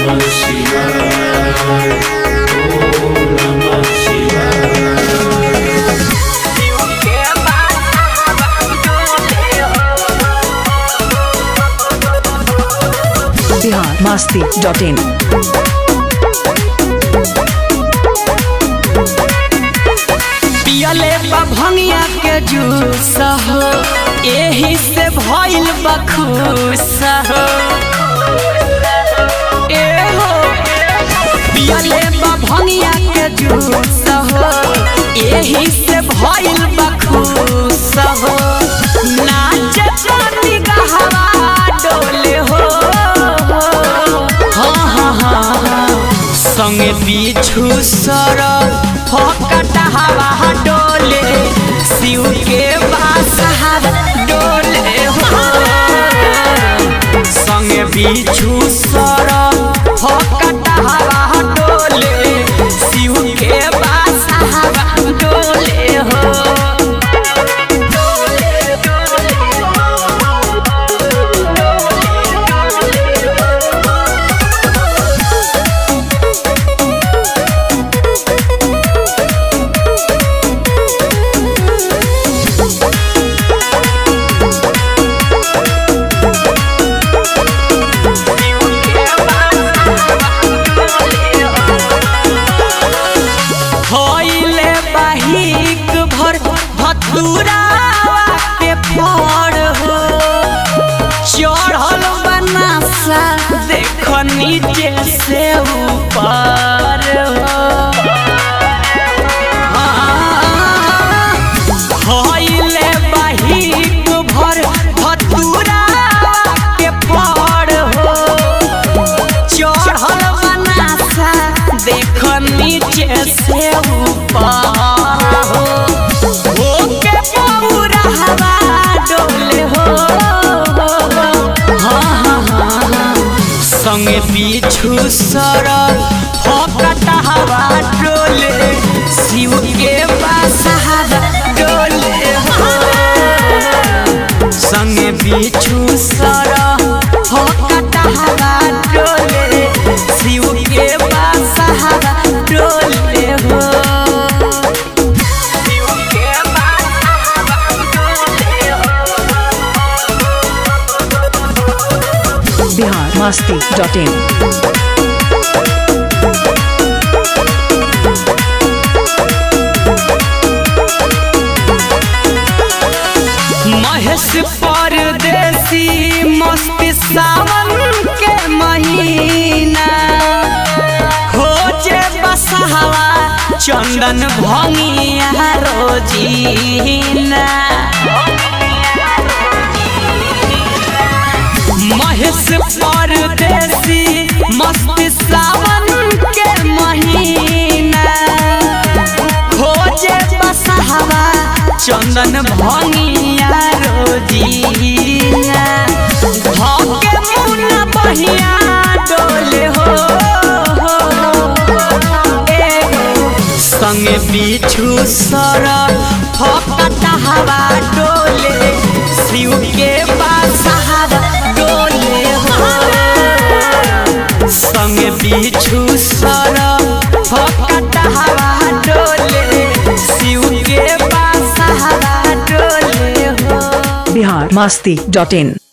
नमः शिवाय ओम नमः शिवाय बिहार मस्ती डॉट इन पियले बा भंगिया के जूस हो एही से भइल बा खुश हो ए हो पियले बा भंगिया के जूस हो एही से भइल बा खुश हो नाच पानी गहवा डोले हो हाँ हाँ हाँ हाँ संगे पीछू सर फकट हवा डोले शिव के बास डोले हो संगे पीछू सर फकट हवा डोले शिव के बास डोले हो होइले बाहिक भर भतुरा के फड़ हो चढ़ल बनासा देख नीचे से ऊपर हो होइले बाहिक भर भतुरा के फड़ हो चढ़ल बनासा देख नीचे से ऊपर हो ओके पौरा हवा डोले हो हाँ हाँ हाँ हाँ संगे पीछू सर फकट हवा डोले शिव के पास हवा डोले हो संगे पीछू सर फकट हवा डोले शिव के पास हवा डोले हो शिव के पास हवा डोले हो बिहार मस्ती डॉट इन महेश परदेसी मस्त सावन के महीना खोजे बसहवा चंदन भंगिया रोजीना महेश परदेसी मस्त सावन के महीना खोजे बसहवा चंदन भंगिया रोजीना धके मुना बहिया डोले हो ए हो, संगे पीछू सर फकट हवा डोले शिव के पास हवा डोले हो संगे पीछू सर फकट हवा डोले शिव के पास हवा डोले हो बिहार मस्ती डॉट इन